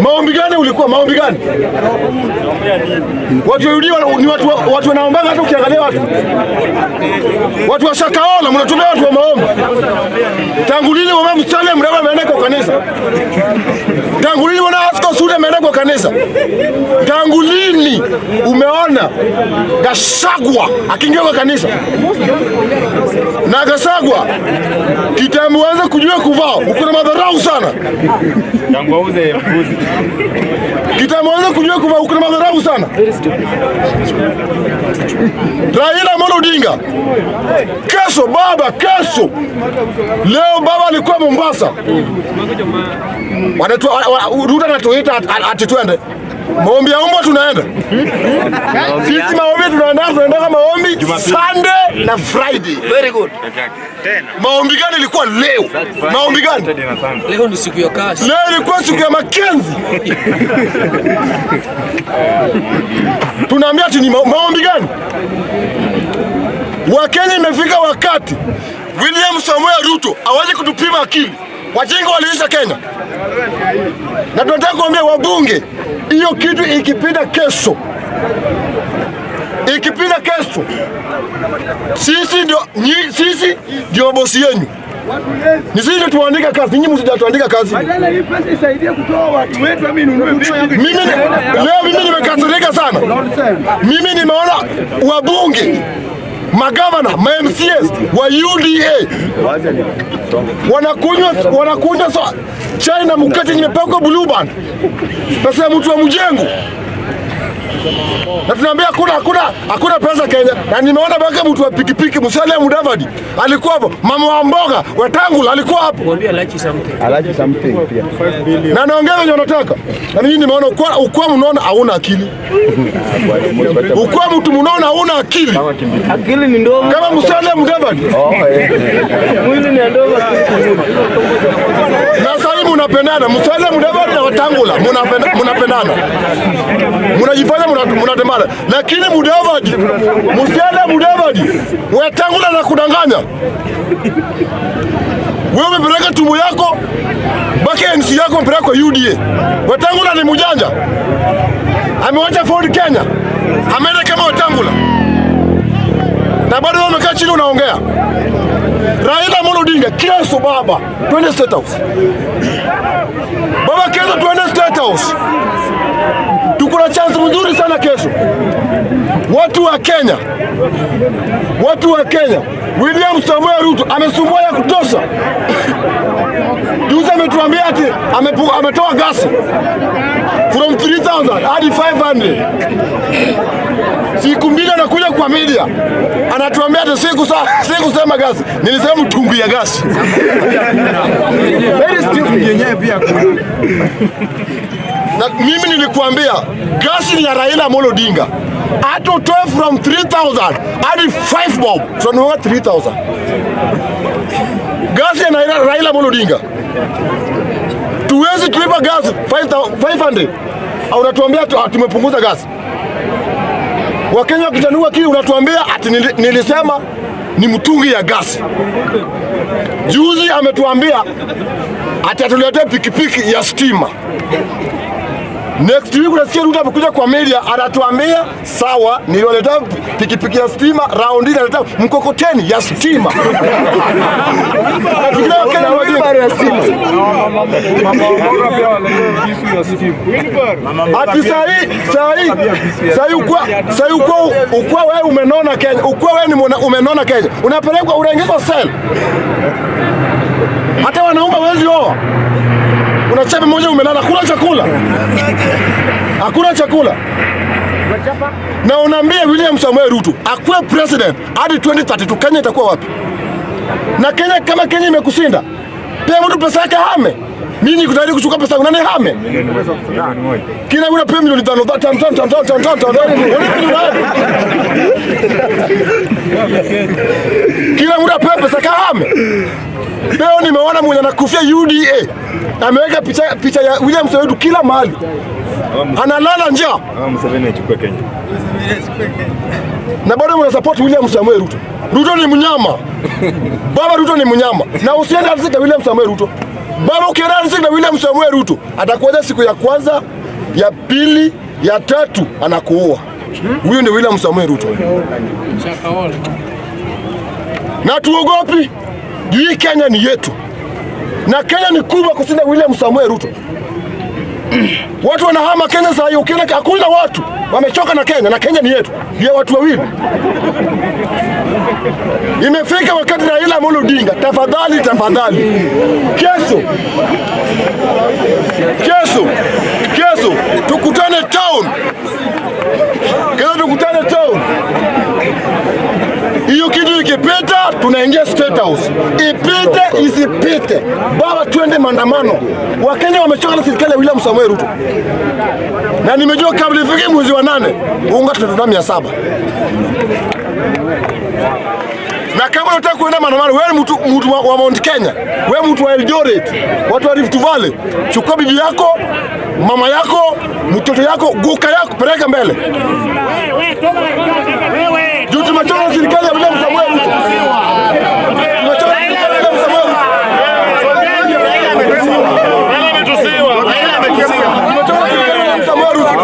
Maombi gani ulikuwa? Maombi gani? Watu wa UD wana- ni watu wa- watu wanaombaga, hata ukiangalia watu watu wa Shakaola mnatumia watu wa maombi. Tangu lini mama Msale Mrema ameenda kwa kanisa? Tangu lini mwana Asko Sudi ameenda kwa kanisa? Tangu lini umeona Gashagwa akiingia kwa kanisa? Na Gashagwa kitambo anza kujua kuvaa, uko na madharau sana. Tangu auze mbuzi. Kitambo anza kujua kuvaa, uko na madharau sana. Raila Amolo Odinga, kesho baba, kesho leo baba alikuwa Mombasa, Wanatu- wa- wa- Ruto anatuita ati- ati twende maombi ya umbwa, tunaenda sisi maombi, tunaenda tunaenda maombi Sunday na Friday. Very good. Tena. Maombi gani ilikuwa leo? Maombi gani Saturday na Sunday. Leo ni siku ya kazi. leo? Ilikuwa siku ya Makenzi. Tunaambia ati ni ma maombi gani? Wakenya, imefika wakati William Samoei Ruto awaje kutupima akili. Wajinga waliisha Kenya, na tunataka kuambia wabunge, hiyo kitu ikipita kesho, ikipita kesho, sisi ndio nyi- sisi ndio bosi yenyu, ni sisi ndio tuandika kazi, nyinyi msijatuandika kazi. Badala hii pesa isaidie kutoa watu wetu, ami nunue vitu. Mimi ni- leo mimi nimekasirika sana. Mimi nimeona wabunge magavana ma MCS wa UDA wanakunywa wanakunywa so, chai na mkate nimepakwa blue band, pesa ya mtu wa mjengo na tunaambia hakuna hakuna hakuna pesa Kenya, na nimeona mpaka mtu wa pikipiki Musalia Mudavadi alikuwa hapo, mama wa mboga Wetangula alikuwa hapo Mwambie like something. alaji something pia na naongea venye unataka. Na mimi nimeona ukwa, ukwa mnaona hauna akili, ukwa mtu mnaona hauna akili akili ni ndogo kama Musalia Mudavadi. mwili ni ndogo Na sasa hivi mnapendana, Musalia Mudavadi na Wetangula mnapenda- mnapendana, mnajifanya mna- mnatembana, lakini Mudavadi, Musalia Mudavadi, Wetangula na kudanganya wewe umepeleka tumbo yako mpaka NC yako umepeleka kwa UDA. Wetangula ni mjanja, amewacha Ford Kenya, ameenda kama Wetangula na bado wewe umekaa chini unaongea. Raila Amolo Odinga, kesho baba, twende State House. Baba, kesho twende State House. Tuko na chance nzuri sana kesho. Watu wa Kenya, watu wa Kenya, William Samoei Ruto amesumbua ya kutosha. Juzi ametuambia ati amepu- ametoa gasi from 3000 hadi 500 siku mbili anakuja kwa media anatuambia ati siku sa- sikusema gasi, nilisema mtungi ya gasi. Very stupid. Yenyewe pia kuna. Na mimi nilikuambia gasi ni ya Raila Amolo Odinga, hata utoe from 3000 hadi 5 bob, tunanunua 3000 gasi ya Raila, Raila Amolo Odinga. Tuwezi tulipa gasi 5000 500 au unatuambia tu- ah, tumepunguza gasi. Wakenya wakitanua kile unatuambia ati nili, nilisema ni mtungi ya gasi. Juzi ametuambia ati atuletee pikipiki ya stima. Next week unasikia Ruto amekuja kwa media anatuambia sawa, niliwaletea pikipiki ya stima, raundi naleta mkokoteni ya stima. Nafikiria Wakenya ni wajinga. Ati sahi sahi sahi ukwa sahi ukwa ukwa wewe umenona Kenya, ukwa wewe ni mwana- umenona Kenya, unapelekwa unaingizwa cell. Hata wanaume wezi oa, unachapa mmoja umelala, kula chakula, hakuna chakula na unaambia William Samoei Ruto akuwe president hadi 2032 Kenya itakuwa wapi? Na Kenya kama Kenya imekushinda, pia mtu pesa yake hame. Mimi niko tayari kuchukua pesa yangu, nani hame? Kila una pia milioni tano tano tano tano tano tano tano tano. Kila mtu apewe pesa kahame. Leo nimeona mwenye anakufia UDA ameweka picha, picha ya William Samoei Ruto kila mahali, analala njaa Ama Museveni achukue Kenya. na bado mna support William Samoei Ruto. Ruto ni mnyama. Baba Ruto ni mnyama. Na usiende katika William Samoei Ruto. Baba ukiransi na William Samuel Ruto atakuja siku ya kwanza, ya pili, ya tatu anakuua. Huyo ndio William Samuel Ruto. Na tuogopi juu hii Kenya ni yetu, na Kenya ni kubwa kushinda William Samuel Ruto. Watu wanahama Kenya saa hii, ukienda hakuna watu wamechoka na Kenya, na Kenya ni yetu, ndio watu wawili. Imefika wakati Raila Amolo Odinga, tafadhali tafadhali, kesho kesho kesho tukutane town, kesho tukutane town. Hiyo kitu ikipita, tunaingia State House. Ipite isipite, baba, twende maandamano. Wakenya wamechoka na serikali ya William Samoei Ruto, na nimejua kabla ifike mwezi wa nane unga tutatuna mia saba na kama unataka kuenda maandamano, wewe ni mtu, mtu wa, wa Mount Kenya, wewe mtu wa Eldoret, watu wa Rift Valley, chukua bibi yako, mama yako, mtoto yako, guka yako, peleka mbele juu tumechoka na serikali ya William Samoei Ruto. Tumechoka na serikali ya William Samoei Ruto. Tumechoka na serikali ya William Samoei Ruto.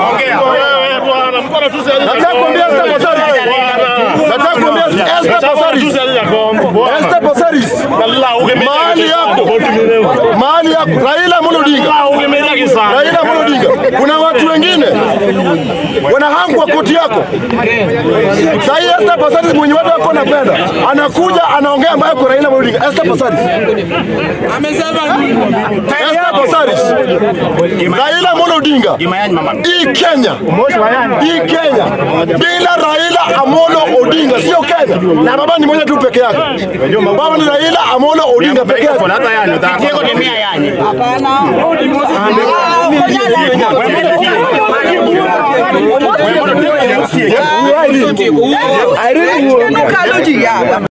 Nataka kuambia Esther Passaris. Nataka kuambia Esther Passaris. Esther Passaris. Mahali yako. Mahali yako. Raila Amolo Odinga. Raila Amolo Odinga. Kuna watu wengine wanahangwa koti yako. Sasa hii Esther Passaris mwenye watu wako napenda. Anakuja anaongea mbaya kwa Raila Amolo Odinga. Esther Passaris. Esther Passaris. Raila Amolo Odinga. Hii Kenya. Hii Kenya bila Raila Amolo Odinga sio Kenya, na baba ni moja tu peke yake. Baba ni Raila Amolo Odinga peke yake. I really